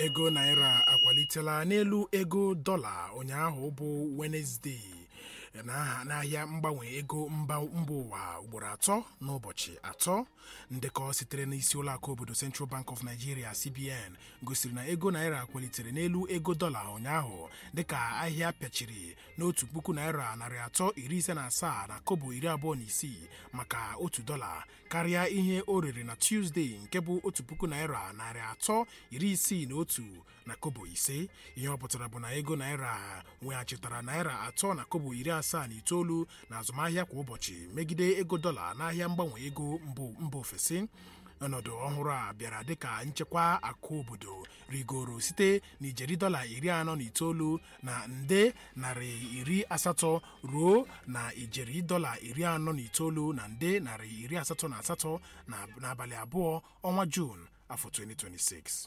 ego naira akwalitela n'elu ego dọla ụnyaahụ bụ wenezdee n'ahịa mgbanwe ego mba ụwa ugboro atọ n'ụbọchị atọ ndekọ sitere n'isi ụlọakụ obodo Central Bank of Nigeria CBN gosiri na ego naira kwalitere n'elu ego dọla ụnyaahụ dịka ahịa pịachiri n'otu puku naira narị atọ iri ise na asaa na kobo iri abụọ na isii maka otu dọla karịa ihe o rere na Tuesday nke bụ otu puku naira narị atọ iri isii na otu na kobo ise ihe ọ pụtara bụ na ego naira weghachitara naira atọ na kobo iri asaa na itoolu na azụmahịa kwa ụbọchị megide ego dọla n'ahịa mgbanwe ego mba ofesi ọnọdụ ọhụrụ a bịara dịka nchekwa akụ obodo rigoro site n'ijeri dọla iri anọ na itoolu na nde narị iri asatọ ruo na ijeri dọla iri anọ na itoolu na nde narị iri asatọ na asatọ n'abalị abụọ ọnwa Juun afọ 2026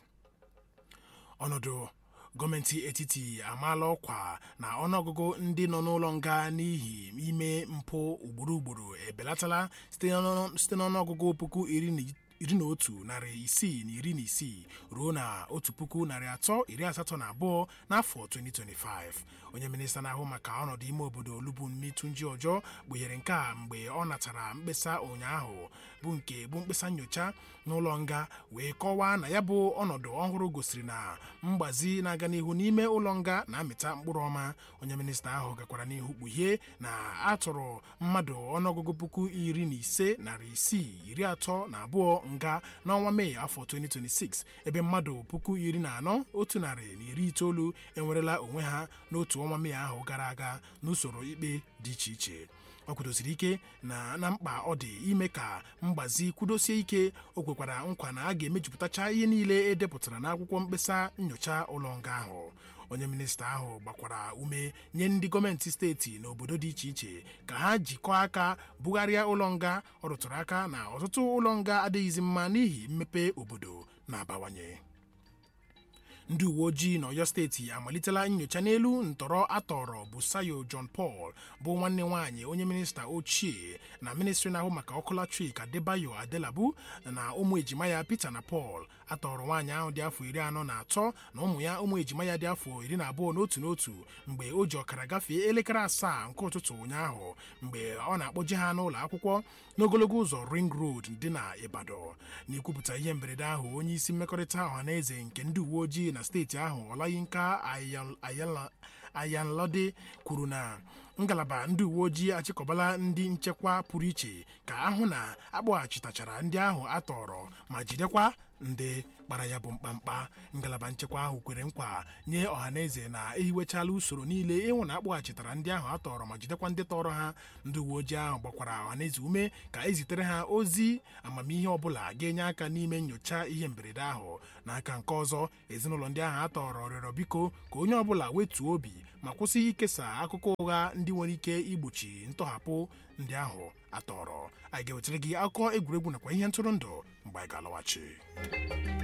ọnọdụ gọọmenti etiti amaala ọkwa na ọnụọgụgụ ndị nọ n'ụlọ nga n'ihi ime mpụ ugboro ugboro ebelatala site n'ọnụọgụgụ puku iri na otu narị isii na iri na isii ruo na otu puku narị atọ iri asatọ na abụọ n'afọ 2025 onye minista na-ahụ maka ọnọdụ ime obodo Olubunmi Tunji Ojo kpughere nke a mgbe ọ natara mkpesa ụnyaahụ bụ nke bụ mkpesa nyocha n'ụlọ nga wee kọwaa na ya bụ ọnọdụ ọhụrụ gosiri na mgbazi na-aga n'ihu n'ime ụlọ nga na-amịta mkpụrụ ọma onye minista ahụ gakwara n'ihu kpughee na atụrụ mmadụ ọnụọgụgụ puku iri na ise narị isii iri atọ na abụọ nga n'ọnwa Mee afọ 2026 ebe mmadụ puku iri na anọ otu narị na iri itoolu enwerela onwe ha n'otu ọnwa Mee ahụ gara aga n'usoro ikpe dị iche iche ọ kwudosiri ike na na mkpa ọ dị ime ka mgbazi kwudosie ike o kwekwara nkwa na a ga-emejupụtacha ihe niile e depụtara n'akwụkwọ mkpesa nyocha ụlọ nga ahụ onye minista ahụ gbakwara ume nye ndị gọọmenti steeti na obodo dị iche iche ka ha jikọọ aka bugharịa ụlọ nga ọ rụtụrụ aka na ọtụtụ ụlọ nga adịghịzi mma n'ihi mmepe obodo na-abawanye ndị uwe ojii n'Ọyọ steeti amalitela nyocha n'elu ntọrọ atọrọ Busayo John Paul bụ nwanne nwaanyị onye minista ochie na ministri na-ahụ maka ọkụ latrik Adebayo Adelabu na ụmụ ejima ya Peter na Paul atọrọ nwaanyị ahụ dị afọ iri anọ na atọ na ụmụ ya ụmụ ejima ya dị afọ iri na abụọ n'otu n'otu mgbe o ji ọkara gafee elekere asaa nke ụtụtụ ụnyaahụ mgbe ọ na-akpọje ha n'ụlọ akwụkwọ n'ogologo ụzọ Ring Road dị na Ibadan n'ikwupụta ihe mberede ahụ onye isi mmekọrịta ọhaneze nke ndị uwe ojii na steeti ahụ Olayinka Ayanlode kwuru na ngalaba ndị uwe ojii achịkọbala ndị nchekwa pụrụ iche ka ahụ na akpọghachitachara ndị ahụ atọrọ ma jidekwa ndị kpara ya bụ mkpamkpa ngalaba nchekwa ahụ kwere nkwa nye ọhaneze na ehiwechala usoro niile ịhụ na akpọghachitara ndị ahụ atọrọ ma jidekwa ndị tọrọ ha ndị uwe ojii ahụ gbakwara ọhaneze ume ka ezitere ha ozi amamihe ọbụla ga-enye aka n'ime nyocha ihe mberede ahụ n'aka nke ọzọ ezinụlọ ndị ahụ atọrọ rịọrọ biko ka onye ọbụla wetuo obi ma kwụsị ikesa akụkọ ụgha ndị nwere ike igbochi ntọhapụ ndị ahụ atọrọ anyị ga-ewetara gị akụkọ egwuregwu nakwa ihe ntụrụndụ mgbe anyị ga-alọghachi